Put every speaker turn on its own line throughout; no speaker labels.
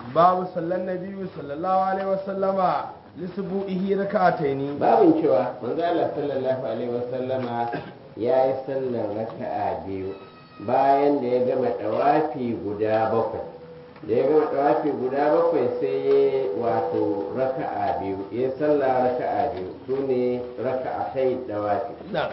babu sallan nabiyyu sallallahu alaihi wasallama lisbu'ihi rak'ataini
babin cewa manzo Allah sallallahu alaihi wasallama ya yi sallar raka'a biyu bayan da ya gama dawafi guda bakwai da ya gama dawafi guda bakwai sai ya wato raka'a biyu ya sallah raka'a biyu su ne raka'a kai dawafi
na'am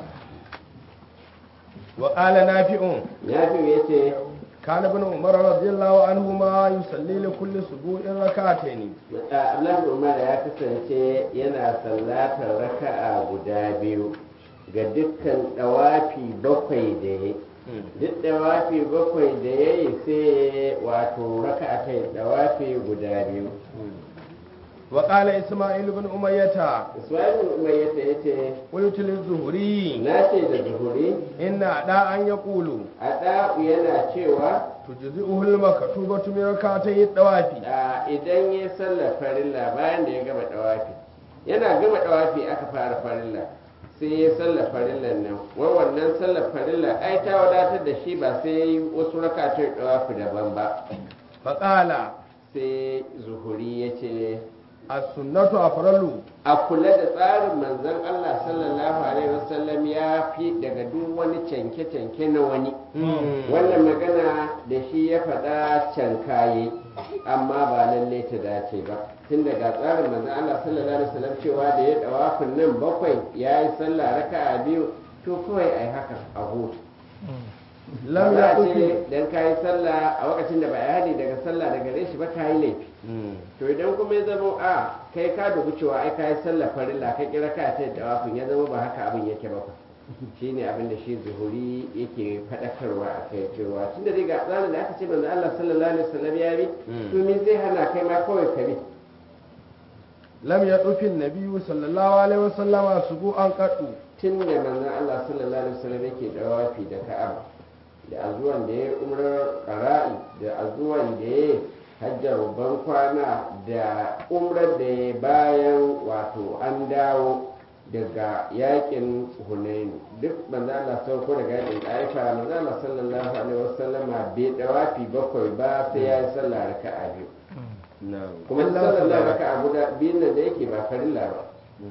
wa qala nafi'un
nafi ya ce
كان ابن عمر رضي الله عنهما يصلي لكل سبوع ركعتين
Abdullahi Umar ya kasance yana sallatar raka'a guda biyu ga dukkan dawafi bakwai da ya duk dawafi bakwai da ya yi sai wato raka'a kai dawafi guda biyu
وقال إسماعيل بن أمية
Ismail Umayyah ya ce
قلت للزهري
na ce da zuhuri
إن أداء يقول
a ɗa'u yana cewa
تجزئه المكتوبة من ركعتي الطواف
a idan ya sallar farilla bayan da ya gama dawafi yana gama dawafi aka fara farilla sai ya sallar farillan nan wai wannan sallar farilla ai ta wadatar da shi ba sai ya yi wasu rakatun dawafi daban ba
فقال
sai zuhuri ya ce
السنة أفرل
a kula da tsarin manzon Allah sallallahu alaihi wasallam ya fi daga duk wani canke-canke na wani wannan magana da shi ya faɗa cankaye amma ba lalle ta dace ba tun daga tsarin manzon Allah sallallahu alaihi wasallam cewa da ya dawafin nan bakwai ya yi sallah raka'a biyu to kawai ai haka a hutu
لم
ba za a
يقل
ce dan ka yi sallah a lokacin da ba ya hadi daga sallah daga gare shi ba ka yi laifi to idan kuma ya zama a kai ka dubi cewa ai ka yi sallah farilla ka kira ka ta da wafin ya zama ba haka abin yake ba shine abin da shi zuhuri yake faɗakarwa a kai cewa tun da dai ga tsarin da aka ce manzo Allah sallallahu alaihi wasallam ya bi
Mm.
to me zai hana kai ma kawai ka bi
لم يطف النبي صلى الله عليه وسلم سبوعا قط
tun da manzon Allah sallallahu alaihi wasallam yake da wafi da Ka'aba da azuwan da ya umrar qara'i da azuwan da ya hajjar ban kwana da umrar da ya bayan wato an dawo daga yakin Hunain duk manzon Allah sau ko daga yakin Taifa manzon Allah sallallahu alaihi wasallama bai dawafi bakwai ba sai ya yi sallah raka'a biyu kuma
إلا
sallar
صلى
raka'a guda biyun nan da yake ba farilla ba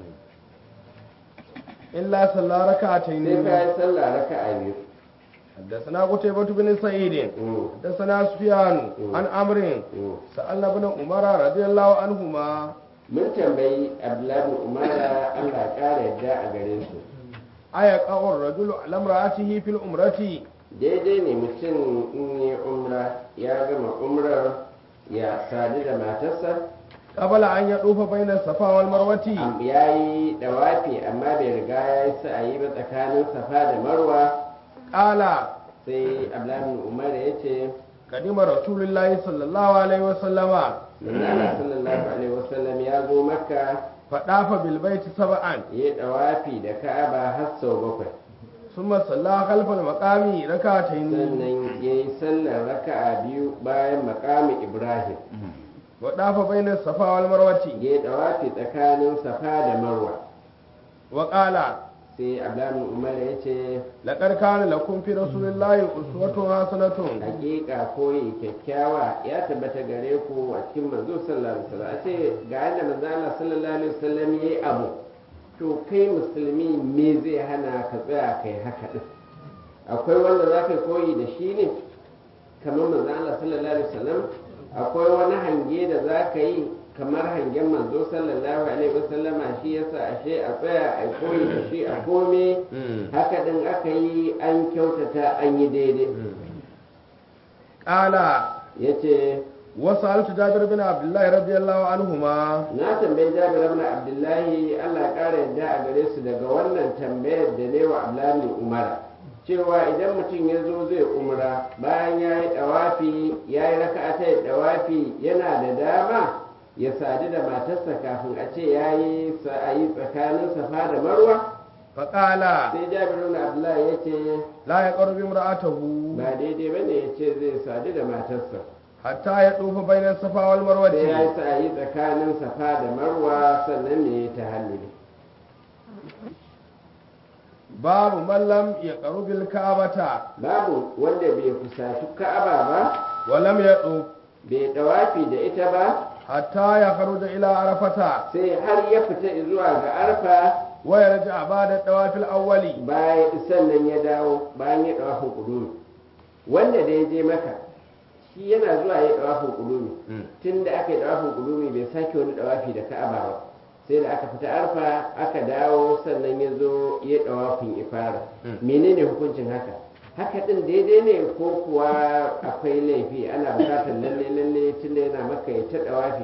إلا صلى
sai
ركعتين
ka yi sallah raka'a biyu
حدثنا قتيبة بن سعيد
Mm.
حدثنا سفيان
Mm.
عن عمرو
Mm.
سألنا ابن عمر رضي الله عنهما
mun tambayi abdullahi umara allah ƙara yadda a gare su
أيقع الرجل على امرأته في الأمرة
daidai ne mutum in yi umra ya gama umrar ya sadu da matarsa
قبل أن يطوف بين الصفا والمروة
am- ya yi dawafi amma bai riga ya yi sa'ayi ba tsakanin safa da marwa
قال
sai abdullahi umar ya ce
قدم رسول الله صلى الله عليه وسلم
Allah sallallahu alaihi wasallam ya zo makka
فطاف بالبيت سبعا
ya yi dawafi da ka'aba har sau bakwai
ثم صلى خلف المقام ركعتين
sannan ya yi sallar raka'a biyu bayan makamin ibrahim
وطاف بين الصفا والمروة
ya yi dawafi tsakanin safa da marwa
وقال
sai abdullahi umar ya ce
لقد كان لكم في رسول الله أسوة حسنة
hakika koyi kyakkyawa ya tabbata gare ku a cikin manzo sallallahu alaihi wasallam a ce ga yadda manzo Allah sallallahu alaihi wasallam yayi abu to kai musulmi me zai hana ka tsaya kai haka din akwai wanda za ka koyi da shi ne kamar manzo Allah sallallahu alaihi wasallam akwai wani hange da za ka yi kamar hangen manzo sallallahu alaihi wasallama shi yasa ashe a tsaya a koyi da shi a kome haka din aka yi an kyautata an yi daidai
قال
ya ce
وسألت جابر بن عبد الله رضي الله عنهما
na tambayi jabir ibn abdullahi allah ya kara yadda a gare su daga wannan tambayar da ne wa abdullahi umara cewa idan mutum ya zo zai umra bayan ya yi dawafi ya yi raka'ata ya dawafi yana da dama ya sadu da matarsa kafin a ce ya yi sa'ayi tsakanin safa da marwa
فقال
sai jabir ibn abdullahi ya ce
لا يقرب امرأته
ba daidai bane ya ce zai sadu da matarsa
حتى يطوف بين الصفا
sai ya yi
والمروة
sa'ayi tsakanin safa da marwa sannan ne ya tahalluli
باب من لم يقرب الكعبة
babu wanda bai kusaci ka'aba ba
ولم يطوف
bai dawafi da ita ba
hatta ya kharuja ila arafata
sai har ya fita zuwa ga arfa
wa yarja ba'da dawafil awwali
bayan sannan ya dawo bayan ya dawafin kudumi wanda da ya je maka shi yana zuwa ya dawafin kudumi tun da aka yi dawafin kudumi bai sake wani dawafi da ka'aba ba sai da aka fita arfa aka dawo sannan ya zo ya dawafin ifara menene hukuncin haka haka din daidai ne ko kuwa akwai laifi ana bukatar lalle lalle tun da yana maka ya ta dawafi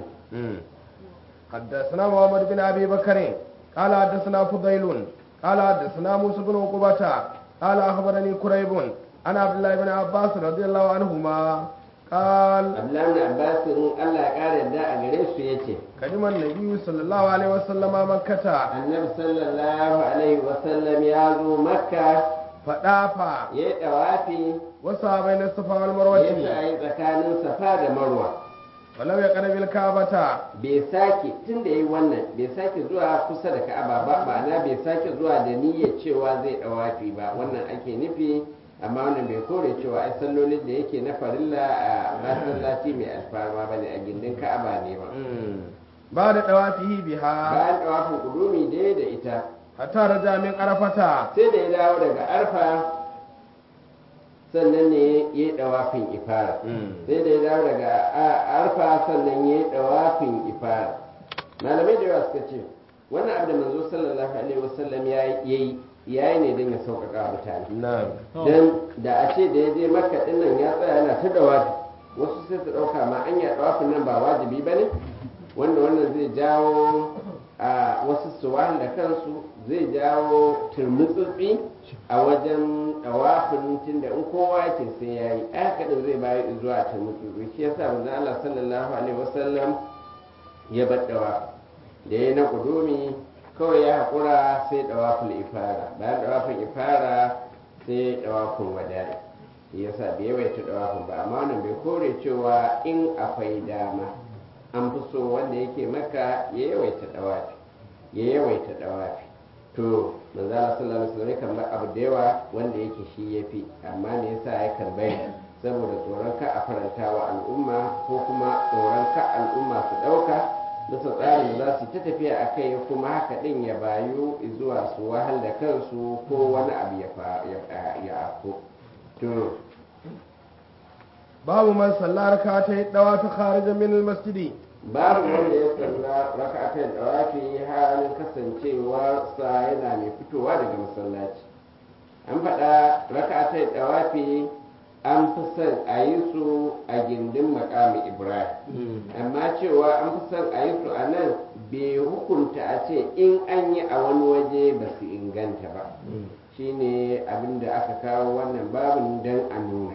حدثنا محمد بن ابي بكر قال حدثنا فضيل قال حدثنا موسى بن عقبة قال اخبرني كريب عن عبد الله بن عباس رضي الله عنهما قال
abdullahi bin abbas in allah ya kara yadda a gare su ya ce
قدم النبي صلى الله عليه وسلم مكة
annabi sallallahu alaihi wasallam ya zo makka
فطاف
ya yi dawafi
وسعى بين الصفا
ya
والمروة
yi tsakanin safa da marwa
ولم يقرب الكعبة
bai sake tun da ya yi wannan bai sake zuwa kusa da ka'aba ba ma'ana bai sake zuwa da niyyar cewa zai dawafi ba wannan ake nufi amma wannan bai kore cewa ai sallolin da yake na farilla a masallaci mai alfarma bane a gindin ka'aba ne ba
بعد طوافه بها
bayan dawafin kudumi dai da ita
حتى رجع من عرفة
sai da ya dawo daga arfa sannan ne ya yi dawafin ifara sai da ya dawo daga a- arfa sannan ya yi dawafin ifara malamai da yawa suka ce wannan abu da manzo sallallahu alaihi wasallam ya yi ya yi ne don ya sauƙaƙa wa mutane
نعم
don da a ce da ya je makka din nan ya tsaya yana ta dawafi wasu sai su ɗauka ma an yi dawafin nan ba wajibi ba ne wanda wannan zai jawo a wasu su wahal da kansu zai jawo turmutsutsi a wajen dawafin tunda in kowa yake sai ya yi aka din zai bayi zuwa turmutsutsi shi yasa manzo Allah sallallahu alaihi wasallam ya bar dawafi da ya na kudumi kawai ya haƙura sai dawafin ifara bayan dawafin ifara sai dawafin wadari shi yasa bai yawaita dawafin ba amma wannan bai kore cewa in akwai dama an fi so wanda yake maka ya yawaita dawafi ya yawaita dawafi to manzo Allah sallallahu alaihi wasallam kan bar abu da yawa wanda yake shi yafi amma me yasa ya kan bai saboda tsoron ka a faranta wa al'umma ko kuma tsoron ka al'umma su dauka bisa tsarin da za su ta tafiya a kai kuma haka din ya bayu zuwa su wahal da kansu ko wani abu ya fa ya ya afko to
باب من صلى ركعتي الطواف خارجا من المسجد
babu wanda ya salla raka'atai dawafi halin kasancewar sa yana mai fitowa daga masallaci an faɗa raka'atai dawafi an fi son a yi su a gindin makami ibrahim amma cewa an fi son a yi su a nan bai hukunta a ce in an yi a wani waje ba su inganta ba shine abinda aka kawo wannan babin don a nuna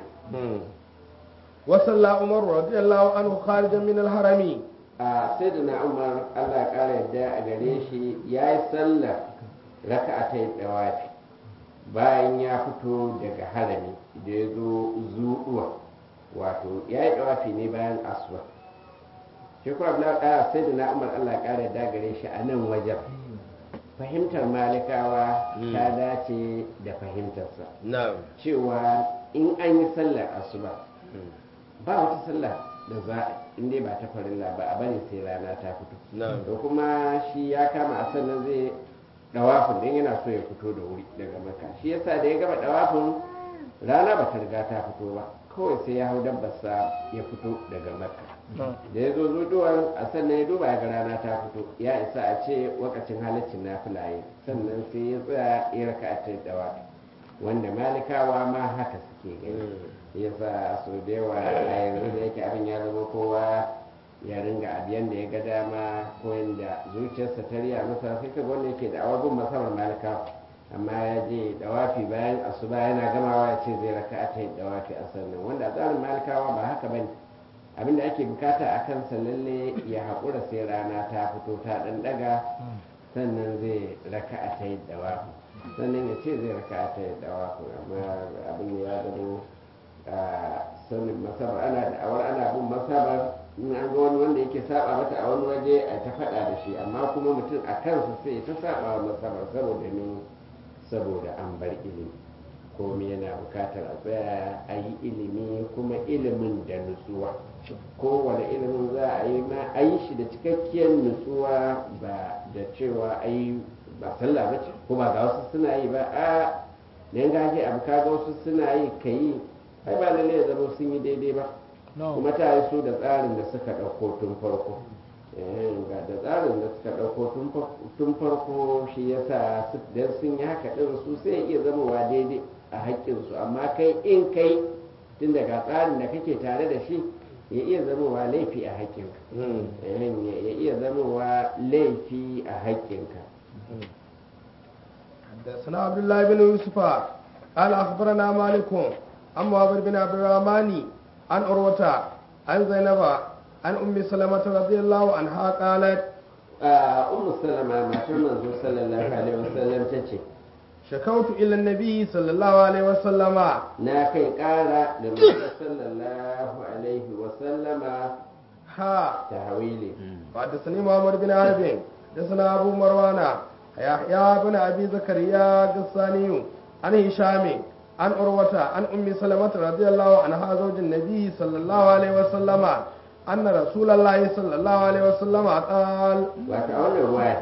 وصلى عمر رضي الله عنه خارجا من الحرم
a sai da na umar allah ya ƙara yadda a gare shi ya yi sallar raka a ta dawafi bayan ya fito daga harami da ya zo zuɗuwa wato ya yi dawafi ne bayan asuwa shi kuma abu na sai da na umar allah ya ƙara yadda gare shi a nan wajen fahimtar malikawa ta dace da fahimtarsa
نعم
cewa in an yi sallar asuba ba wata sallah da za a in dai ba ta farilla ba a bari sai rana ta fito
نعم
da kuma shi ya kama a sannan zai dawafin don yana so ya fito da wuri daga maka shi yasa da ya gama dawafin rana ba ta riga ta fito ba kawai sai ya hau dabbarsa ya fito daga maka da ya zo zuduwar a sannan ya duba ya ga rana ta fito ya isa a ce wakacin halaccin na filaye sannan sai ya tsaya ya raka a dawafi wanda malikawa ma haka suke gani yasa so da yawa a yanzu da yake abin ya zama kowa ya ringa abiyan da ya ga dama ko yanda zuciyarsa ta riya masa sai ka wanda yake da awabin masabar malikawa amma ya je dawafi bayan asuba yana gamawa ya ce zai raka a ta dawafi a sannan wanda a tsarin malikawa ba haka bane abin da ake bukata a kansa lalle ya haƙura sai rana ta fito ta ɗan ɗaga sannan zai raka a ta dawafi sannan ya ce zai raka a ta dawafi amma abin ya zama sanin masabar ana da awar ana bin masabar in an ga wani wanda yake saba mata a wani waje a ta faɗa da shi amma kuma mutum a kansa sai ta saba wa masabar saboda ne saboda an bar ilimi komai yana bukatar a tsaya a yi ilimi kuma ilimin da nutsuwa kowane ilimin za a yi ma a yi shi da cikakkiyar nutsuwa ba da cewa a yi ba sallah ba ce ko ba ga wasu suna yi ba a ne ga ake abu kaga wasu suna yi ka yi ai ba lalle ya zama sun yi daidai ba kuma ta yi su da tsarin da suka ɗauko tun farko Eh, ga da tsarin da suka ɗauko tun fa- tun farko shi yasa su dan sun yi haka ɗin su sai ya iya zamowa daidai a haƙƙinsu amma kai in kai tun daga tsarin da kake tare da shi ya iya zamowa laifi a haƙƙinka Eh, ya iya zamowa laifi a haƙƙinka
حدثنا عبد الله بن يوسف قال اخبرنا مالك عن معبد بن عبد الرحمن عن عروة عن زينب عن ام سلمة رضي الله عنها قالت
a ummu salama matar manzo sallallahu alaihi wasallam ta ce
شكوت الى النبي صلى الله عليه وسلم
na kai ƙara da manzo sallallahu alaihi wasallama
ها
ta hawili
حدثني محمد بن عرب حدثنا ابو مروان يحيى بن ابي زكريا الغساني عن هشام عن عروة عن ام سلمة رضي الله عنها زوج النبي صلى الله عليه وسلم ان رسول الله صلى الله عليه وسلم قال
wato a wannan ruwa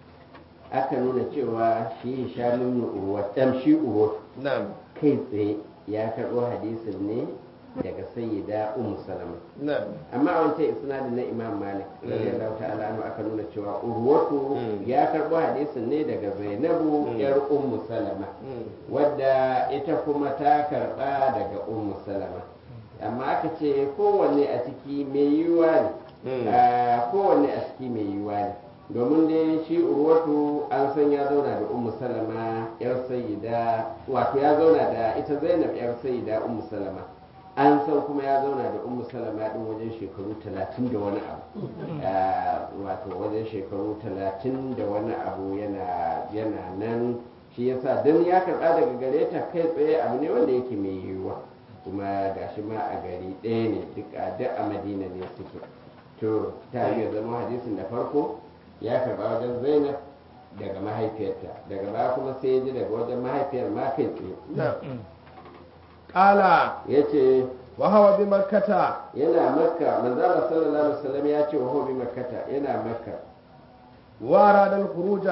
aka nuna cewa shi hishamin urwa ɗan shi urwa
نعم
kai tsaye ya karɓo hadisin ne daga sayyida ummu salama
نعم
amma a wancan isnadin na imam malik radiyallahu ta'ala anhu aka nuna cewa urwatu
Mm.
ya karɓo hadisin ne daga zainabu
Mm.
yar ummu salama
مم.
wadda ita kuma ta karɓa daga ummu salama amma aka ce kowanne a ciki mai yiwuwa ne
Mm.
Ah, kowanne a ciki mai yiwuwa ne domin dai shi urwatu an san ya zauna da ummu salama yar sayyida wato ya zauna da ita zainab yar sayyida ummu salama an san kuma ya zauna da ummu salama din wajen shekaru talatin da wani abu Ah, wato wajen shekaru talatin da wani abu yana yana nan shi yasa dan ya karɓa daga gare ta kai tsaye abu ne wanda yake mai yiwuwa kuma gashi ma a gari ɗaya ne duk a duk a madina ne suke to ta iya zama hadisin da farko ya karɓa wajen zainab daga mahaifiyarta daga baya kuma sai ya ji daga wajen mahaifiyar ma kai tsaye
نعم قال
ya ce
وهو بمكة
yana makka manzala sallallahu alaihi wasallam ya ce wa hobi makkata yana makka
وأراد الخروج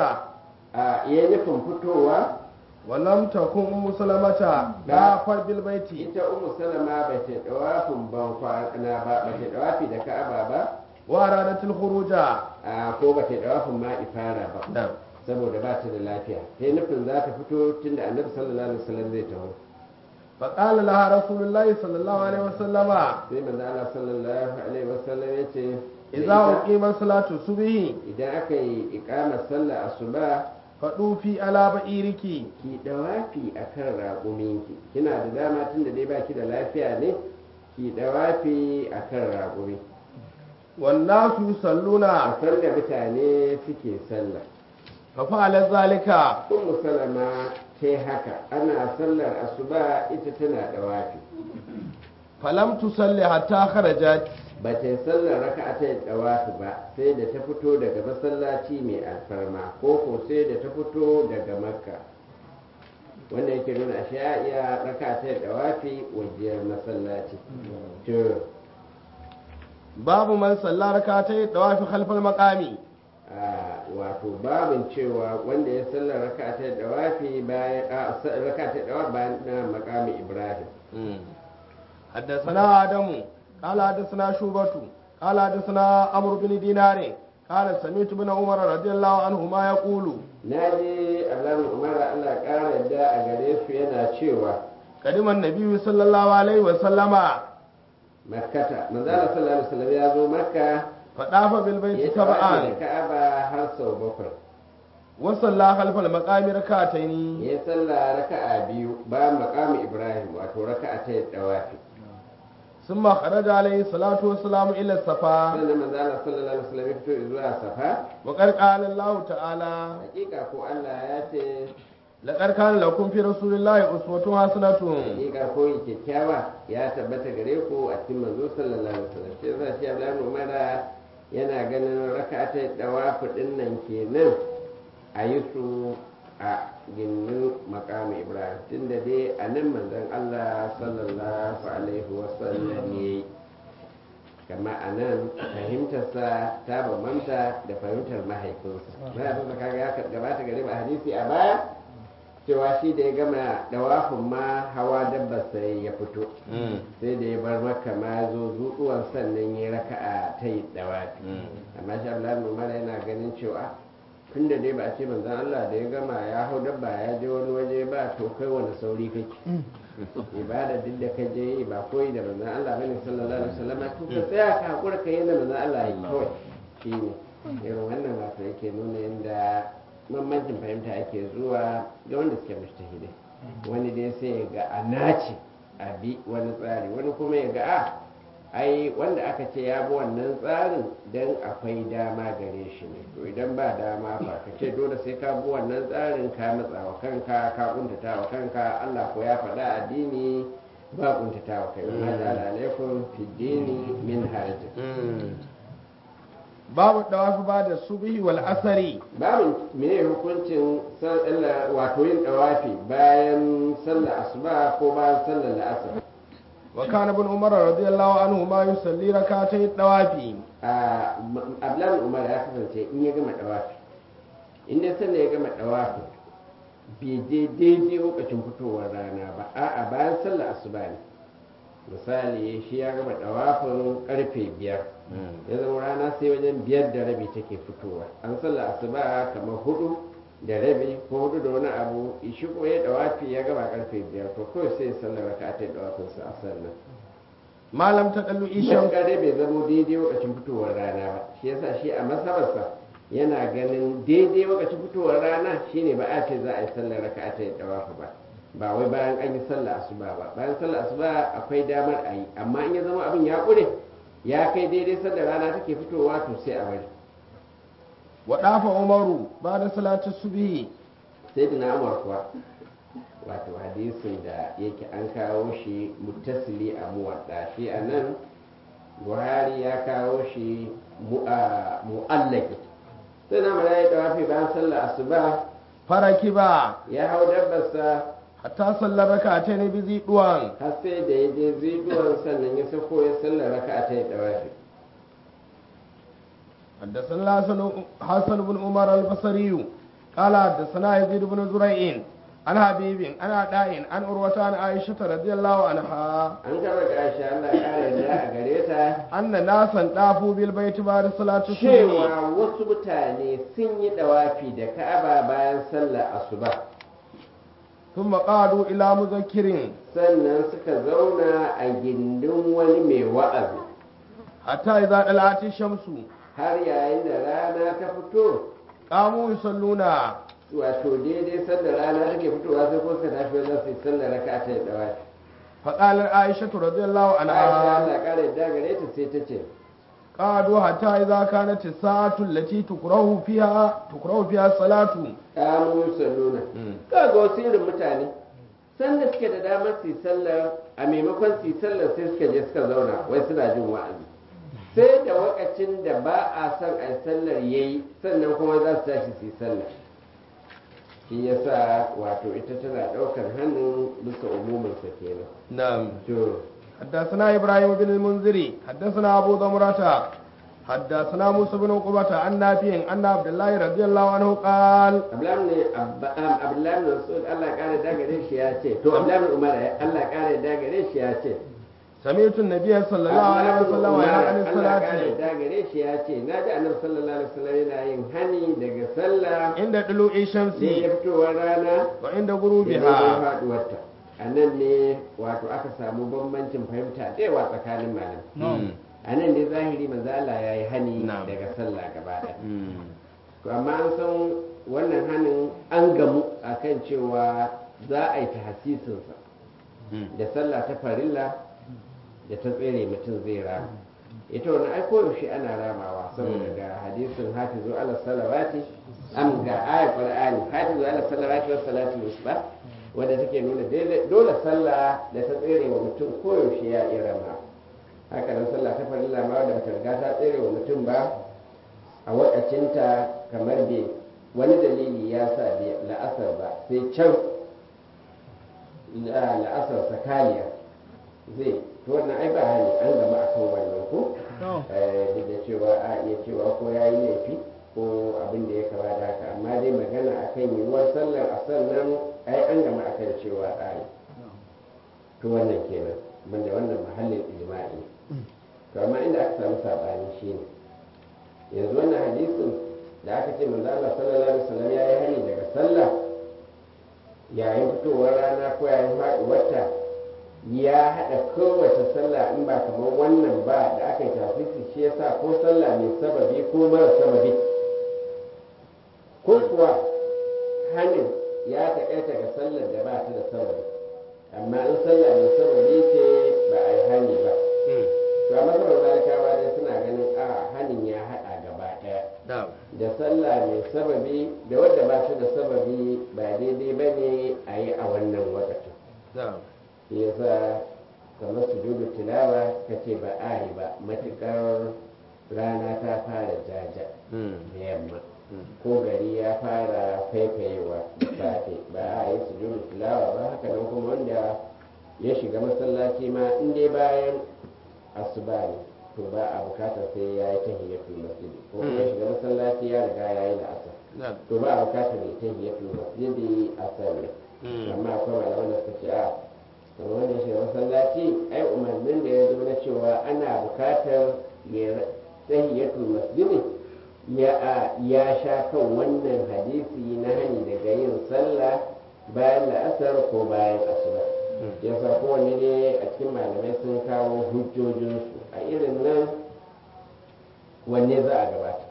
a iya nufin fitowa
ولم تكن أم سلمة دافر بالبيت
ita umu salama ba ta dawafin ban kwana ba ba ta dawafi da ka'aba ba
وأرادت الخروج
a ko ba ta dawafin ma ifara ba
نعم
saboda ba ta da lafiya sai nufin za ta fito tunda annabi sallallahu alaihi wasallam zai taho
فقال لها رسول الله صلى الله عليه وسلم
sai manzo Allah sallallahu alaihi wasallam ya ce
إذا أقيمت صلاة الصبح
idan aka yi iqamar sallar asuba
فطوفي على بئرك
ki dawafi akan raƙuminki kina da dama tunda dai baki da lafiya ne ki dawafi akan raƙumi
والناس يصلون
a san da mutane suke sallah
ففعل ذلك
ummu salama ta haka ana sallar asuba ita tana dawafi
فلم تصلي حتى خرجت
ba ta yi sallar raka'a ta dawafi ba sai da ta fito daga masallaci mai alfarma ko ko sai da ta fito daga makka wanda yake nuna ashe ya iya raka'a ta dawafi wajiyar masallaci to
باب من صلى ركعتي الطواف خلف المقام
a wato babin cewa wanda ya sallar raka'a ta dawafi bayan a sa- raka'a ta dawafi bayan na makami ibrahim
حدثنا آدم قال حدثنا شوبة قال حدثنا عمرو بن دينار قال سمعت ابن عمر رضي الله عنهما يقول
na ji alamun umar allah ƙara yadda a gare su yana cewa
قدم النبي صلى الله عليه وسلم
makkata manzala sallallahu alaihi wasallam ya zo makka
فطاف
ya
بالبيت
tawafi da
سبعا
ka'aba har sau bakwai
وصلى خلف المقام ركعتين
ya salla raka'a biyu bayan makamu ibrahim wato raka'a ta dawafi
ثم خرج عليه الصلاة والسلام إلى الصفا
sannan manzala sallallahu alaihi wasallam ya fito zuwa safa
وقد قال الله تعالى
hakika ko allah ya ce
لقد كان لكم في رسول الله أسوة حسنة
hakika koyi kyakkyawa ya tabbata gare ku a cikin manzo sallallahu alaihi wasallam shi yasa shi Abdullahi Umar yana ganin raka'a ta dawafi din nan kenan a yi su a ginin makamu ibrahim tunda dai a nan manzon allah sallallahu alaihi wasallam ya yi kama a nan fahimtarsa ta bambanta da fahimtar mahaifinsa mahaifinsa kaga ya gabata gare ba hadisi a baya cewa shi da ya gama dawafin ma hawa dabbar sai ya fito sai da ya bar maka ma ya zo zuɗuwan sannan ya raka'a ta yi dawafi amma shi abdullahi umar yana ganin cewa tun da dai ba a ce manzan Allah da ya gama ya hau dabba ya je wani waje ba to kai wani sauri kake ibada duk da ka je yi ba koyi da manzan Allah bane sallallahu alaihi wasallam to ka tsaya ka hakura ka yi da manzan Allah yi kawai shine irin wannan wato yake nuna yadda bambancin fahimta ake zuwa ga wanda suke mushtahidai wani dai sai ya ga a nace a bi wani tsari wani kuma ya ga a ai wanda aka ce ya bi wannan tsarin don akwai dama gare shi ne to idan ba dama fa ka ce dole sai ka bi wannan tsarin ka matsa wa kanka ka kuntata wa kanka Allah ko ya faɗa addini ba kuntata wa kai wa da alaikum fi dini min harajin
babu dawafi ba da subhi wal asari
babu mene hukuncin sallar wato yin dawafi bayan sallar asuba ko bayan sallar la'asar
wa kana ibn umar radiyallahu anhu ma yusalli rak'atay dawafi
a ablan umar ya kasance in ya gama dawafi in dai sallar ya gama dawafi bai je daidai lokacin fitowar rana ba a'a bayan sallar asuba ne misali shi ya gama dawafin karfe biyar ya zama rana sai wajen biyar da rabi take fitowa an sallah asuba kamar hudu da rabi ko hudu da wani abu shi kuma ya dawafi ya gama karfe biyar to kawai sai sallar raka ta dawafin sa a sannan
malam ta dallu
shan
ishan
kare bai zama daidai lokacin fitowar rana ba shi yasa shi a masabarsa yana ganin daidai lokacin fitowar rana shine ba a ce za a yi sallar raka ta dawafi ba ba wai bayan an yi sallar asuba ba bayan sallar asuba akwai damar a yi amma in ya zama abin ya ƙure ya kai daidai sanda rana take fitowa to sai a bari
wa dafa umaru ba da salatu subhi
sai da umar kuwa wato hadisin da yake an kawo shi muttasili a muwadda shi a nan buhari ya kawo shi mu'allaki sai na mara ya dawafi bayan sallar asuba
faraki ba
ya hau dabbarsa
hatta sallar rak'atay ne bizi duwan
har sai da ya je ziduwan sannan ya sako ya sallar raka ta yi dawafi
حدثنا حسن حسن بن عمر البصري قال حدثنا يزيد بن زريع عن حبيب عن عطاء عن عروة عن عائشة رضي الله عنها
an kama ga aisha Allah ya kare da a gare ta
أن ناسا طافوا بالبيت بعد صلاة الصبح
cewa wasu mutane sun yi dawafi da ka'aba bayan sallar asuba
ثم قعدوا إلى مذكر
sannan suka zauna a gindin wani mai wa'azi
حتى إذا طلعت الشمس
har yayin da rana ta fito
قاموا يصلون
wato daidai sanda rana take fitowa sai ko suka tashi wajen su yi sallar raka ta yi dawafi
فقال عائشة رضي الله
aisha
عنها
Allah ya kare da gare ta sai ta ce
قعدوا حتى إذا كانت الساعة التي تكره فيها تكره فيها الصلاة
kamun salluna kaga wasu irin mutane sanda suke da damar su yi sallar a maimakon su yi sallar sai suka je suka zauna wai suna jin wa'azi sai da wakacin da ba a son a yi sallar yayi sannan kuma za su tashi su yi sallar shi yasa wato ita tana ɗaukar hannun bisa umuminsa kenan
نعم
to
حدثنا إبراهيم بن المنذري حدثنا أبو ضمرة حدثنا موسى بن عقبة عن نافع أن عبد الله رضي الله عنه قال
abdullahi ne abdullahi ne rasul Allah ya kare da gare shi ya ce to abdullahi ne umar Allah ya kare da gare shi ya ce
سمعت النبي صلى الله عليه وسلم ينهى عن
Allah
الصلاة
kare da gare shi ya ce na ji annabi sallallahu alaihi wasallam yana yin hani daga sallah
عند طلوع الشمس
da ya fitowar rana
وعند
da
غروبها
ya faduwarta a nan ne wato aka samu bambancin fahimta da yawa tsakanin malam a nan ne zahiri manzo Allah ya yi hani
Na'am.
daga sallah gaba ɗaya to amma an san wannan hanin an gamu akan cewa za a yi tahsisinsa da sallah ta farilla da ta tsere mutum zai rama ita wani ai koyaushe ana ramawa saboda ga hadisin hafizu ala salawati am ga ayat qur'ani hafizu ala salawati was salati wusta wanda take nuna dole- dole sallah da ta tsere wa mutum koyaushe ya iya rama haka nan sallah ta farilla ma wadda ta riga ta tsere wa mutum ba a wakacinta kamar bai wani dalili ya sa bai la'asar ba sai can la- la'asar sakaliya zai to wannan ai ba hali an gama akan wannan ko Eh, duk da cewa a iya cewa ko ya yi laifi ko abin da ya kama da haka amma dai magana akan yiwuwar sallar a sannan ai an gama akan cewa a yi to wannan kenan banda wannan mahallin ijma'i to amma inda aka samu sabani shine yanzu wannan hadisin da aka ce manzo Allah sallallahu alaihi wasallam ya yi hani daga sallah yayin fitowar rana ko yayin faɗuwarta ya haɗa kowace sallah in ba kamar wannan ba da aka yi tafisi shi yasa ko sallah mai sababi ko mara sababi ko kuwa hanin ya taƙaita ga sallar da ba ta da sababi amma in sallah mai sababi ce ba a yi hani ba to a matsalar malikawa dai suna ganin a hanin ya haɗa gaba ɗaya
na'am
da sallah mai sababi da wadda ba ta da sababi ba daidai ba ne a yi a wannan wakacin
na'am
shi yasa kamar sujudu tilawa ka ce ba a yi ba matuƙar rana ta fara jaja da yamma ko gari ya fara faifayewa da safe ba a yi sujudu tilawa ba haka nan kuma wanda ya shiga masallaci ma in dai bayan asuba ne to ba a bukatar sai ya yi tahiyyatul masjidi ko kuma ya shiga masallaci ya riga ya yi la'asar
na'am
to ba a bukatar ya tahiyyatul masjidi a sallah amma akwai malaman da suka ce a kamar wanda ya shiga masallaci ai umarnin da ya zo na cewa ana bukatar ya tahiyyatul masjidi ya a ya sha kan wannan hadisi na hani daga yin sallah bayan la'asar ko bayan asuba yasa kowanne ne a cikin malamai sun kawo hujjojinsu a irin nan wanne za a gabata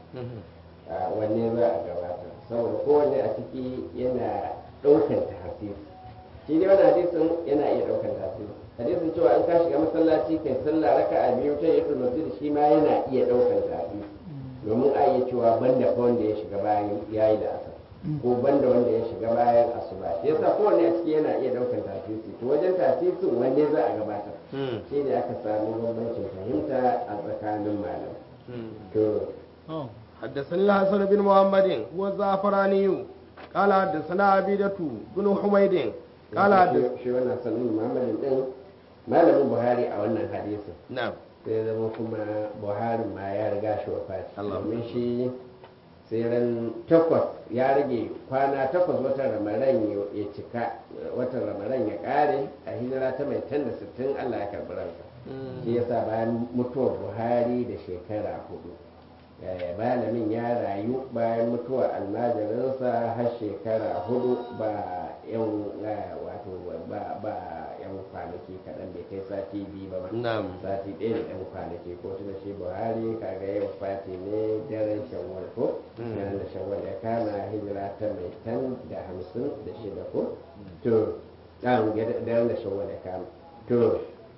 a wanne za a gabata saboda kowanne a ciki yana ɗaukan tahasisi shi ne wani hadisin yana iya ɗaukan tahasisi hadisin cewa in ka shiga masallaci kai sallah raka a biyu ta yatul masjid shi ma yana iya ɗaukan tahasisi domin a iya cewa banda fa wanda ya shiga bayan yayi da asar ko banda wanda ya shiga bayan asuba shi yasa kowanne a ciki yana iya ɗaukan tahasisi to wajen tahasisin wanne za a gabatar shi ne aka samu bambancin fahimta a tsakanin malam to
حدثني الحسن بن محمد هو الزعفراني قال حدثنا عبيدة بن حميد قال حدث-
shi wannan sanin muhammadin din malamin buhari a wannan hadisin
نعم
sai zama kuma buhari ma ya riga shi wafati
Allah.
domin shi sai ran takwas ya rage kwana takwas watan ramadan ya- ya cika watan ramadan ya kare a hijira ta mai tan da sittin allah ya karɓi ransa shi yasa bayan mutuwar buhari da shekara hudu Eh, malamin ya rayu bayan mutuwar almajirinsa har shekara hudu ba yan eh, wato ba ba yan kwanaki kaɗan bai kai sati biyu ba ma
نعم
sati ɗaya da ɗan kwanaki ko tuna shi buhari kaga yau fati ne daren shawwal ko
Mm.
daren da shawwal ya kama hijira ta mai tan da hamsin da shida ko to ɗan daren da shawwal ya kama to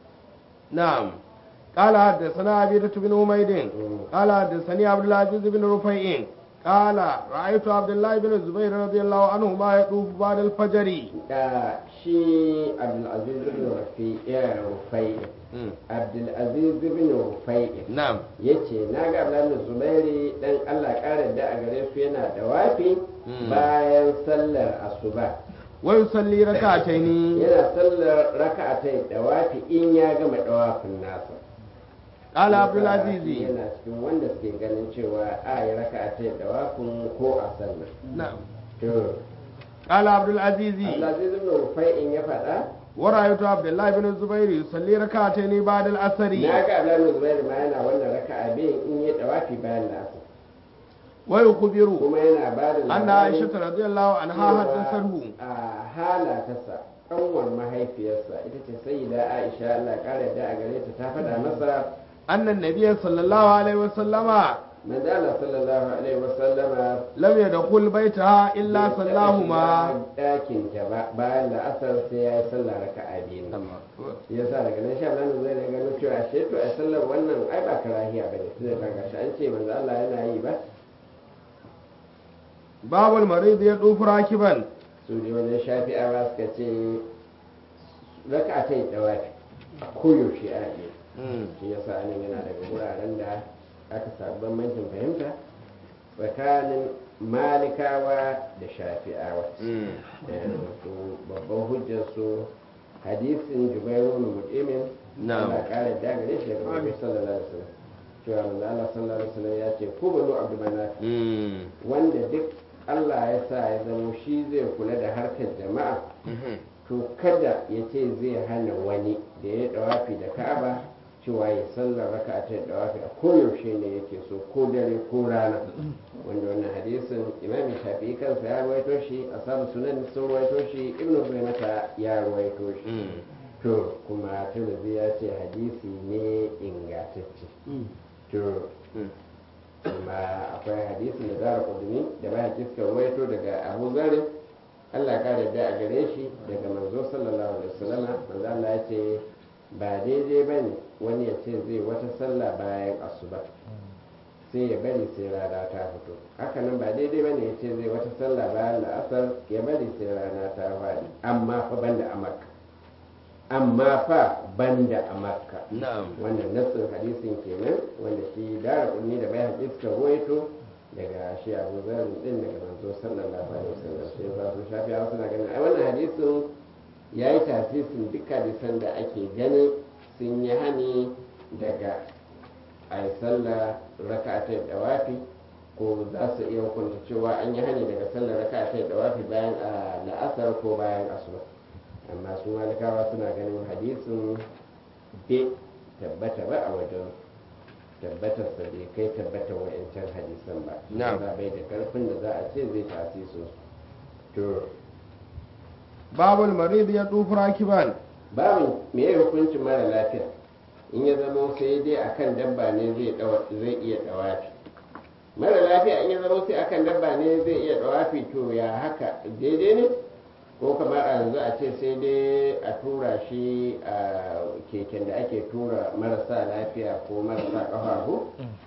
نعم قال حدثنا عبيدة بن حميد
مم.
قال حدثني عبد العزيز بن رفيع قال رأيت عبد الله بن الزبير رضي الله عنهما يطوف بعد الفجر
da shi abdulaziz bin rafi ya rufai abdulaziz bin rufai
نعم
yace na ga abdullahi zubairi dan allah ƙara da a gare su yana da wafi
Mm.
bayan sallar asuba
ويصلي ركعتين
yana sallar raka'atai dawafi in ya gama dawafin nasa
قال
Yasa
عبد العزيز
yana cikin wanda suke ganin cewa a yi raka'atai dawafin ko a sallar
نعم
to
قال عبد العزيز
Abdulaziz ibn Rufai'in ya faɗa
ورأيت عبد الله بن الزبير يصلي ركعتين بعد العصر
na ga Abdullahi Zubairu ma yana wannan raka'a biyu in yi dawafi bayan nasa
ويخبر
kuma yana ba da
أن عائشة رضي الله عنها
cewa
حدثته
a halatarsa ƙanwar mahaifiyarsa ita ce sayyida Aisha Allah ƙara da a gare ta ta faɗa masa
أن النبي صلى الله عليه وسلم
manzo Allah sallallahu alaihi wasallama
لم يدخل بيتها إلا
bai taɓa
صلاهما
shiga ɗakin ta ba bayan da asar sai ya yi sallah raka'a biyu ya sa daga nan sha nan zai daga gano cewa ashe to a sallar wannan ai ba karahiya ba ne tunda kaga shi an ce manzo Allah yana yi ba
باب المريض يطوف راكبا
su ne wajen shafi'awa suka ce raka'a ta yi dawafi koyaushe a yi shi yasa nan yana daga wuraren da aka samu bambancin fahimta tsakanin malikawa da shafi'awa Eh, su babban hujjarsu hadisin jubairu mu'imin
Na'am.
Allah ƙara dagare shi daga Muhammad sallallahu alaihi wasallam cewa manzo Allah sallallahu alaihi wasallam ya ce ku banu abdu manaf wanda duk Allah ya sa ya zamo shi zai kula da harkar jama'a to kada ya ce zai hana wani da ya dawafi da Ka'aba cewa ya sallar raka ta dawafi a koyaushe ne yake so ko dare ko rana wanda wannan hadisin imami shafi'i kansa ya ruwaito shi asabu sunan sun ruwaito shi ibnu Huzaimata ya ruwaito shi to kuma tirmidhi ya ce hadisi ne ingantacce to kuma akwai hadisin da zara kudumi da bayan kiska ruwaito daga abu zarin allah ya kare da a gare shi daga manzo sallallahu alaihi wasallam manzo allah ya ce ba daidai ba ne wani ya ce zai wata sallah bayan asuba sai ya bari sai rana ta fito hakanan ba daidai ba ne ya ce zai wata sallah bayan la'asar ya bari sai rana ta faɗi amma fa banda a makka amma fa banda a makka
na'am
wannan nassin hadisin kenan wanda shi dara kunni da bayan iska ruwaito daga shi abu zarin din daga manzo sallallahu alaihi wasallam sai ba su shafi a suna ganin ai wannan hadisin ya yi tasisin duk hadisan da ake ganin sun yi hani daga a yi sallah raka ta dawafi ko za su iya hukunta cewa an yi hani daga sallah raka ta dawafi bayan a la'asar ko bayan asuba amma su malikawa suna ganin hadisin bai tabbata ba a wajen tabbatar sa bai kai tabbatar wa'ancan hadisan ba
Na'am.
ba bai da karfin da za a ce zai tasiso to
babul marid ya dufu rakiban
babin me ya hukuncin mara lafiya in ya zama sai dai akan dabba ne zai dawa- zai iya dawafi mara lafiya in ya zama sai akan dabba ne zai iya dawafi to ya haka daidai ne ko kamar a yanzu a ce sai dai a tura shi a keken da ake tura marasa lafiya ko marasa ƙafafu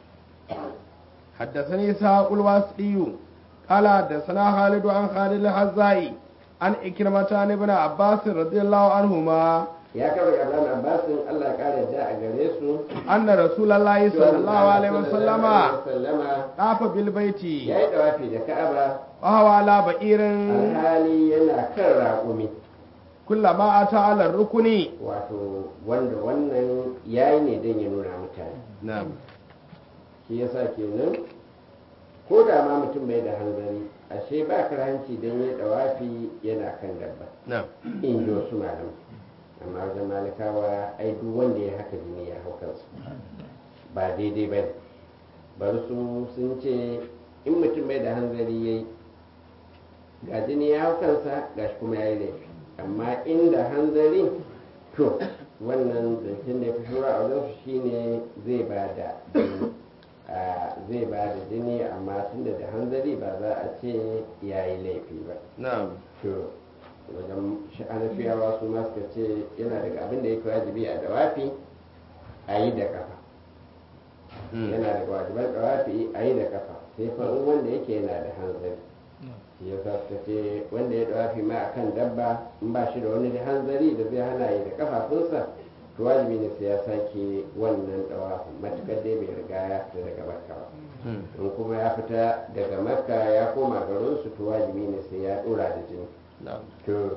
حدثني إسحاق الواسطي قال حدثنا خالد عن خالد الحزائي عن إكرمة عن ابن عباس رضي الله عنهما
ya kawo daga Abdullahi Abbasin Allah ya kare da a gare su
أن رسول الله صلى الله عليه وسلم
sallama
طاف بالبيت
ya yi dawafi da Ka'aba
وهو على بئير
alhali yana kan raƙumi
كلما أتى على الركن
wato wanda wannan yayi ne don ya nuna mutane
نعم
shi yasa kenan ko da ma mutum bai da hanzari ashe ba karhanci don ya dawafi yana kan dabba
نعم
in ji wasu malamai amma wajen malikawa ai duk wanda ya haka jini ya hau kansu ba daidai ba ne bari su sun ce in mutum bai da hanzari ya yi ga jini ya hau kansa ga shi kuma ya yi laifi amma inda hanzari to wannan zancen da ya fi shura a wajensu shine zai ba da jini a, zai ba da jini amma tunda da hanzari ba za a ce ya yi laifi ba
نعم
to wajen sha'anafiyawa su ma suka ce yana daga abin da yake wajibi a dawafi a yi da kafa yana daga wajiban dawafi a yi da kafa sai fa in wanda yake yana da hanzari shi ya sa suka ce wanda ya dawafi ma akan dabba in ba shi da wani hanzari da zai hana yi da kafafunsa to wajibi ne sai ya sake wannan dawafin matukar dai bai riga ya fita daga makka ba in kuma ya fita daga makka ya koma garinsu to wajibi ne sai ya dora da jini
نعم
to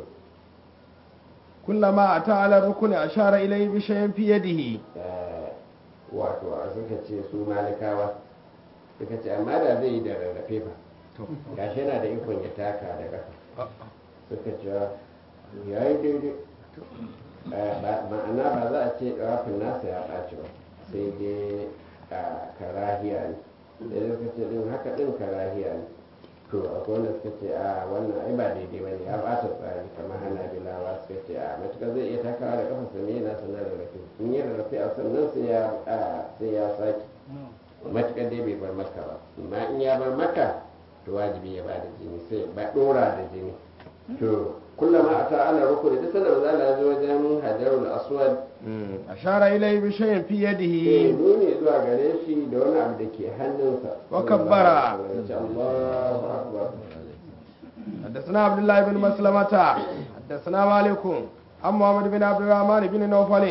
كلما أتى على الركن أشار إليه بشيء في يده
eh, wato a suka ce su malikawa suka ce amma da zai yi da rarrafe fa gashi yana da ikon ya taka da ƙasa suka ce ya yi daidai Eh, ba- ma'ana ba za a ce ɗawafin nasa ya ɓaci ba sai dai a karahiya ne da suka ce ɗin haka ɗin karahiya ne to akwai wanda suka ce a wannan ai ba daidai ba ne ya ɓata tsari kamar hana bilawa suka ce a matuƙar zai iya takawa da kafa ne yana sanar da rafi in yi rarrafe a sannan sai ya a, sai ya sake matuƙar dai bai bar maka ba amma in ya bar maka to wajibi ya ba da jini sai ba ɗora da jini to kullama a ta'ala rukuni duk sanda maza Allah ya zo wajen hajarul aswad
أشار إليه بشيء في
sai
يده
nuni zuwa gare shi da wani abu da ke hannunsa
Wa kabbara.
Ya ce, Allahu akbar
حدثنا عبد الله بن مسلمة حدثنا مالك عن محمد بن عبد الرحمن بن نوفل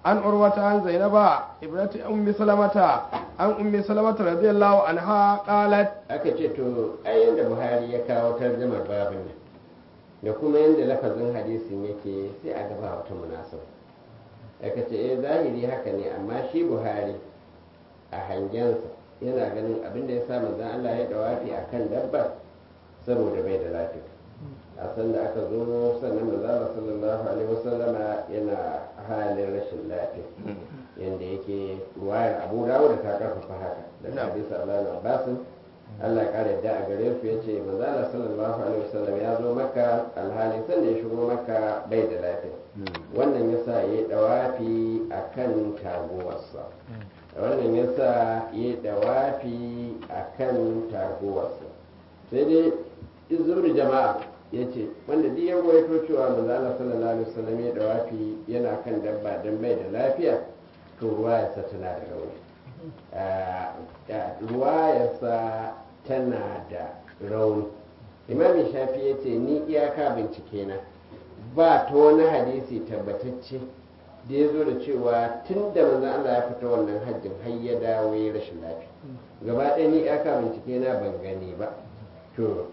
عن عروة عن زينب ابنة أم سلمة عن أم سلمة رضي الله عنها قالت
aka ce to ai yadda buhari ya kawo tarjamar babin nan da kuma yadda lafazin hadisin yake sai a gaba wata munasaba aka ce eh zahiri haka ne amma shi buhari a hangensa yana ganin abin da ya sa manzon Allah ya dawafi akan dabba saboda bai da lafiya a san da aka zo sannan manzon Allah sallallahu alaihi wasallama yana halin rashin lafiya yanda yake ruwayar Abu Dawud ta karfafa haka da
Na'am.
hadisi Allah na Abbasin Allah ya kare da a gare su yace manzo Allah sallallahu alaihi wasallam ya zo maka alhali sanda ya shigo maka bai da lafiya wannan yasa yayi dawafi akan taguwarsa wannan yasa yayi dawafi akan taguwarsa sai dai izuri jama'a yace wanda duk ya goyato cewa manzo Allah sallallahu alaihi wasallam ya dawafi yana kan dabba dan bai da lafiya to ruwayarsa tana da rauni Ah, ah, ruwayarsa tana da rauni imami shafi ya ce ni iyaka bincike na ba ta wani hadisi tabbatacce da ya zo da cewa tun da manzon Allah ya fita wannan hajjin har ya dawo ya rashin lafiya gaba ɗaya ni iyaka bincike na ban gani ba to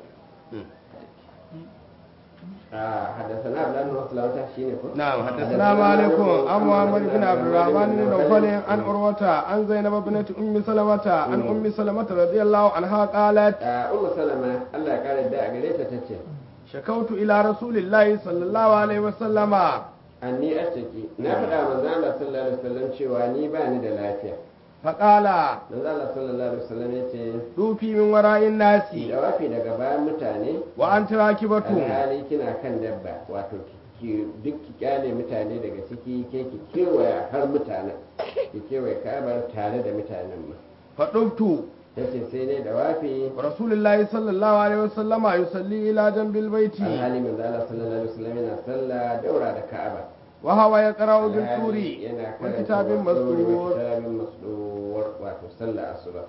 آه حدثنا عبد الله بن مسلمة شيني كو
نعم حدثنا مالك عن محمد بن عبد الرحمن بن نوفل عن عروة عن زينب بنت أم سلمة عن أم سلمة رضي الله عنها قالت
آه أم سلمة الله قال الداء قريتها تتشي
شكوت إلى رسول الله صلى الله عليه وسلم
anni ashtaki na faɗa manzo Allah sallallahu alaihi wasallam cewa ni ba ni da lafiya
فقال
manzo Allah sallallahu alaihi wasallam yace
دوفي من وراء الناس
da wafi daga bayan mutane
وأنت راكبة
alhali kina kan dabba wato ki duk ki kyale mutane daga ciki ke ki kewaya har mutanen ki kewaye kabar tare da mutanen ma
فطبت
tace sai ne da wafi
ورسول الله صلى الله عليه وسلم يصلي إلى جنب البيت
alhali manzo Allah sallallahu alaihi wasallam yana sallah daura da Ka'aba
وهو يقرأ بالطور
alhali yana
وكتاب
karanta
مسطور
kitabin masdur wato sallah asuba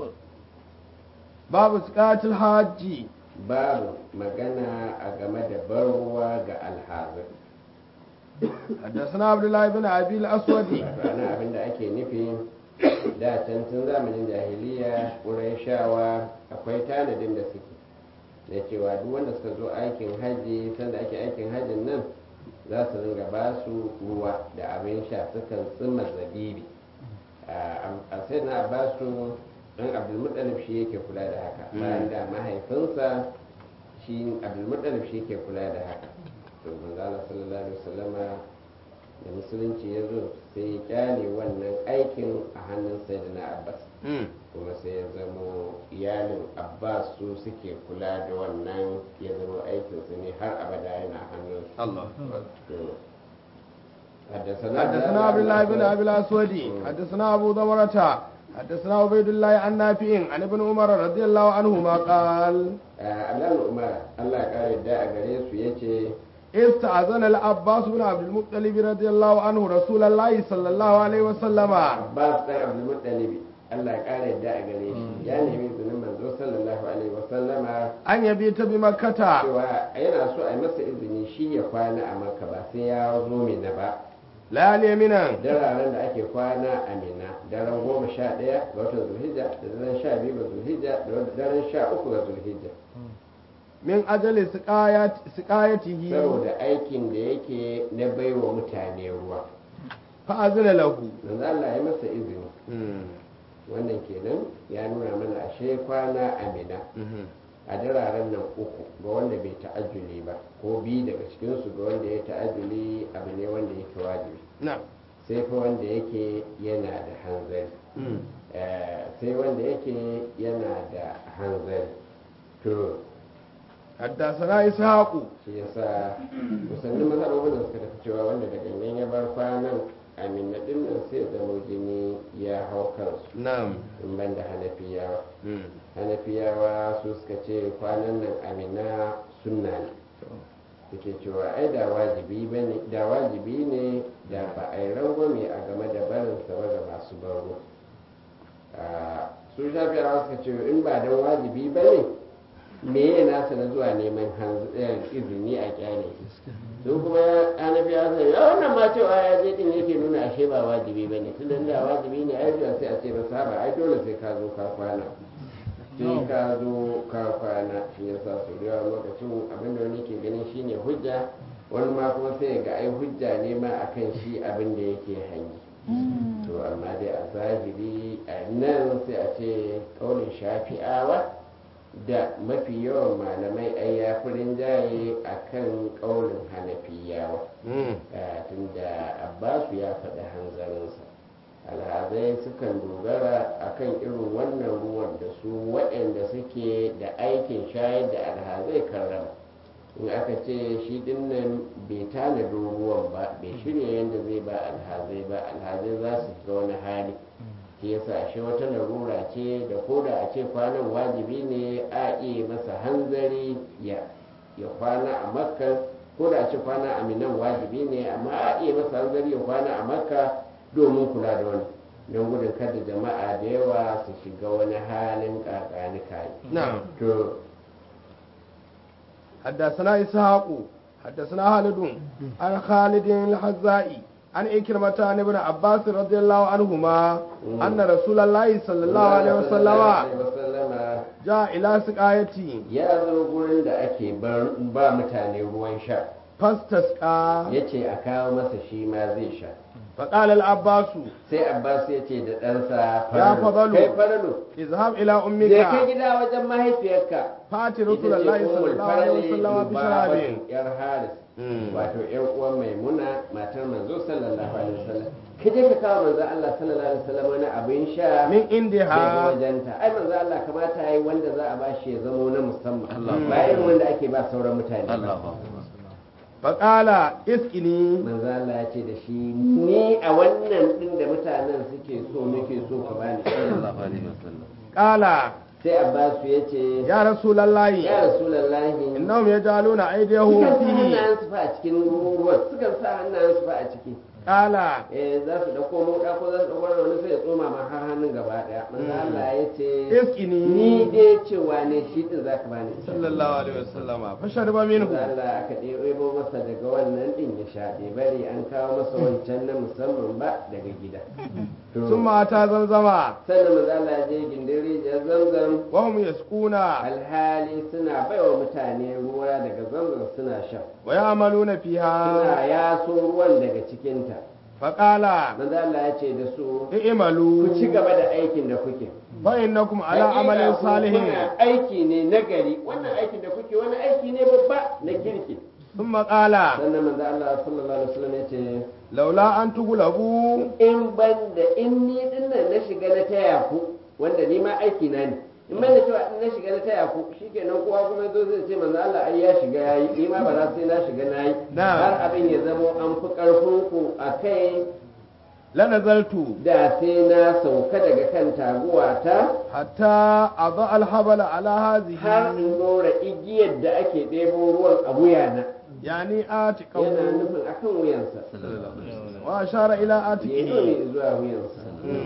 باب سقاط الحاج
babu magana a game da ban ruwa ga alhazir
حدثنا عبد الله بن أبي الأسود
wato ana abin da ake nufi da can tun zamanin jahiliya wurin shawa akwai tanadin da suke da cewa duk wanda suka zo aikin hajji sanda ake aikin hajjin nan za su ringa ba su ruwa da abin sha sukan tsima zabibi a sai na ba su ɗan abdulmuttalib shi yake kula da haka bayan da mahaifinsa shi abdulmuttalib shi yake kula da haka to manzo Allah sallallahu alaihi wasallama da musulunci ya zo sai ya kyale wannan aikin a hannun sayyidina abbas kuma sai ya zamo iyalin abbas su suke kula da wannan ya zama aikinsu ne har abada yana hannun
الله
حدثنا
حدثنا عبد الله بن ابي الاسود حدثنا ابو ضمرة حدثنا عبيد الله عن نافع عن ابن عمر رضي الله عنهما قال
Abdullahi Umar Allah ya kare da a gare su yace
استأذن العباس بن عبد المطلب رضي الله عنه رسول الله صلى الله عليه وسلم
Abbas dan Abdul Muttalib Allah ya kare da a gare shi ya nemi izinin manzo sallallahu alaihi wa sallama
أن يبيت بمكة
cewa yana so a yi masa izini shi ya kwana a Makka ba sai ya zo Mina ba
ليالي منا
dararen da ake kwana a Mina daren goma sha ɗaya ga watan Zulhijja da daren sha biyu ga Zulhijja da daren sha uku ga Zulhijja
من أجل سقاية سقايته
saboda aikin da yake na baiwa mutane ruwa
فأذن له
manzo Allah ya masa izini wannan kenan ya nuna mana ashe kwana amina a dararen nan uku ga wanda bai ta'ajjuli ba ko bi daga cikinsu ga wanda ya ta'ajjuli abu ne wanda yake wajibi
نعم
sai fa wanda yake yana da hanzari Eh, sai wanda yake yana da hanzari to
حدثنا إسحاق
shi yasa musannin mazhabobin da suka tafi cewa wanda da gangan ya bar kwanan amina din nan sai zama jini ya hau kansu
نعم
in ban da hanafiyawa hanafiyawa su suka ce kwanan nan amina sunna ne suke cewa ai da wajibi bane da wajibi ne da ba a yi rangwame a game da barin sa ba ga masu baro su shafiyawa suka ce in ba dan wajibi bane me ya nasa na zuwa neman hanz- eh, izini a kyale su kuma anabi ya sai ya wannan ma cewa ya je din yake nuna ashe ba wajibi ba ne tunda da wajibi ne ai da sai a ce ba saba ai dole sai ka zo ka kwana sai ka zo ka kwana shi yasa su da yawa lokacin abin da wani ke ganin shine hujja wani ma kuma sai ga ai hujja ne ma akan shi abin da yake hanyi to amma dai a zahiri a nan sai a ce kaunin shafi'awa da mafi yawan malamai ai ya fi rinjaye a kan kaunin hanafiyawa Eh, tunda abbasu ya faɗi hanzarinsa alhazai sukan dogara akan irin wannan ruwan da su waɗanda suke da aikin shayar da alhazai karrama in aka ce shi dinnan bai tanadin ruwan ba bai shirya yadda zai ba alhazai ba alhazai za su shiga wani hali shi yasa shi wata larura ce da ko da a ce kwanan wajibi ne a iya masa hanzari ya ya kwana a makka ko da a ce kwana a minan wajibi ne amma a iya masa hanzari ya kwana a makka domin kula da wani don gudun kada jama'a da yawa su shiga wani halin kakani kayi
نعم
to
حدثنا إسحاق حدثنا خالد عن خالد الحزائي عن إكرمة عن ابن عباس رضي الله عنهما أن رسول الله صلى الله عليه وسلم
wasallama
جاء إلى سقايتي
ya zo gurin da ake bar- ba mutane ruwan sha
فاستسقى
ya ce a kawo masa shi ma zai sha
فقال العباس
sai abbas ya ce da ɗansa
Ya fadalu.
kai faralu
اذهب إلى
je kai
أمك
gida wajen mahaifiyarka
فات
ita
رسول
ce
الله صلى
ummul
الله عليه
farali
وسلم بشراب
lubabatu yar haris wato yar uwan maimuna matar manzo sallallahu alaihi wasallam ka je ka kawo manzo Allah sallallahu alaihi wasallam wani abin sha
من
daga
عندها
wajenta ai manzo Allah kamata yayi wanda za a bashi ya zamo na musamman ba irin wanda ake ba sauran mutane ba
فقال اسقني
manzo Allah ya ce da shi ni a wannan din da mutanen suke so nake so ka bani
قال
sai Abbas ya ce
يا رسول الله
ya rasulullahi
إنهم يجعلون أيديهم
sukan sa
فيه
hannayensu fa a cikin ruwan sukan sa hannayensu fa a ciki
قال
eh za su dauko moda ko za su dauko wani sai ya tsoma ma har hannun gaba daya manzo Allah ya ce
اسقني
ni dai cewa ne shi din zaka bani
صلى الله عليه وسلم فشرب
manzo
منه
Allah aka ɗebo masa daga wannan din ya sha bai bari an kawo masa wancan na musamman ba daga gida To,
ثم أتى زمزم
sannan manzo Allah ya je gindin rijiyar zamzam
وهم يسقون
alhali suna baiwa mutane ruwa daga zamzam suna sha
ويعملون فيها
suna yaso ruwan daga cikinta
فقال
manzo Allah ya ce da su
اعملوا
ku ci gaba da aikin da kuke
فإنكم على
Hakika
عمل
ku
صالح
kuna aiki ne na gari wannan aikin da kuke wani aiki ne babba na kirki
ثم قال
sannan manzo Allah sallallahu alaihi wasallam ya ce
لولا أن تغلبوا
in ban da in ni dinnan na shiga na taya ku wanda ni ma aiki na ne in ban da cewa in na shiga na taya ku shikenan kowa kuma zo zai ce manzo Allah ai ya shiga yayi ni ma ba za sai na shiga nayi
Na'am.
har abin ya zamo an fi karfin ku akai
لنزلت
da sai na sauka daga kan taguwata
حتى أضع الحبل على
har
هذه
in dora igiyar da ake ɗebo ruwan a wuyana
يعني
yana
آتكه
nufin akan wuyansa
وأشار إلى
ya
آتكه
nuni zuwa wuyansa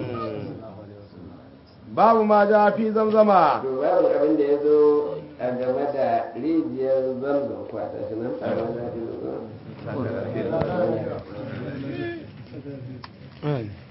باب ما جاء في زمزم
to babu abin da ya zo a game da rijiyar zamzam kwata shi nan a ranar da zo
Mm.